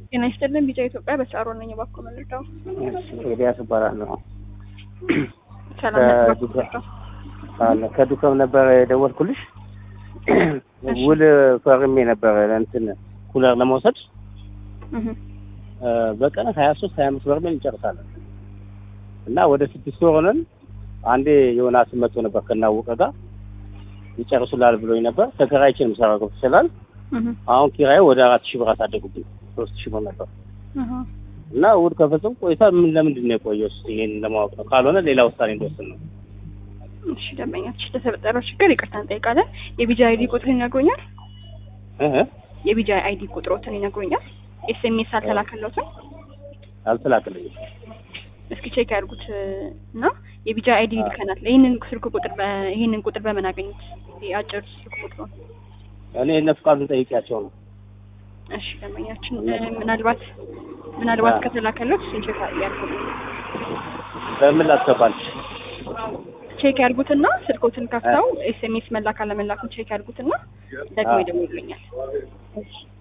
ጤና ይስጥልን ቢጫ ኢትዮጵያ በሳሮ ነኝ። እባክዎ መልዳው ኤልያስ እባላለሁ። ሰላም ነኝ። እባክዎ መልዳው አለ ከዱከም ነበር የደወልኩልሽ። ውል ፈርሜ ነበረ እንትን ኩለር ለመውሰድ እህ በቀን ሀያ ሶስት ሀያ አምስት በርሜል እንጨርሳለን እና ወደ ስድስት ወር ሆነን አንዴ ዮናስ መጥቶ ነበር ከናወቀ ጋር ይጨርሱላል ብሎኝ ነበር። ተከራይቼ ነው የምሰራው ገብቶሻል። እህ አሁን ኪራዩ ወደ አራት ሺህ ብር አሳደጉብኝ። ሶስት ሺህ ብር ነበር እህ እና ውል ከፈጸሙ ቆይታ ምን ለምንድን ነው የቆየው? እስኪ ይሄን ለማወቅ ነው። ካልሆነ ሌላ ውሳኔ እንደወስን ነው። እሺ ደንበኛችን ለተፈጠረው ችግር ይቅርታ እንጠይቃለን። የቢጂ አይዲ ቁጥርን ይነግሩኛል? እህ የቢጂ አይዲ ቁጥሮትን ይነግሩኛል? ኤስኤምኤስ አልተላከለትም? አልተላክልኝም። እስኪ ቼክ ያድርጉት እና የቢጂ አይዲ ልከናል። ይህንን ስልክ ቁጥር በ- ይህንን ቁጥር በምን አገኙት? የአጭር ስልክ ቁጥሩን እኔ እነ ፍቃዱን ጠይቄያቸው ነው። እሺ ደንበኛችን እ፣ ምናልባት ምናልባት ከተላከለት እሱን ቼክ ያድርጉት በምን ላስገባልሽ? ቼክ ያድርጉትና ስልኮትን ከፍተው ኤስኤምኤስ መላክ አለመላኩን ቼክ ያድርጉትና ደግሞ አዎ። ይደውሉልኛል። እሺ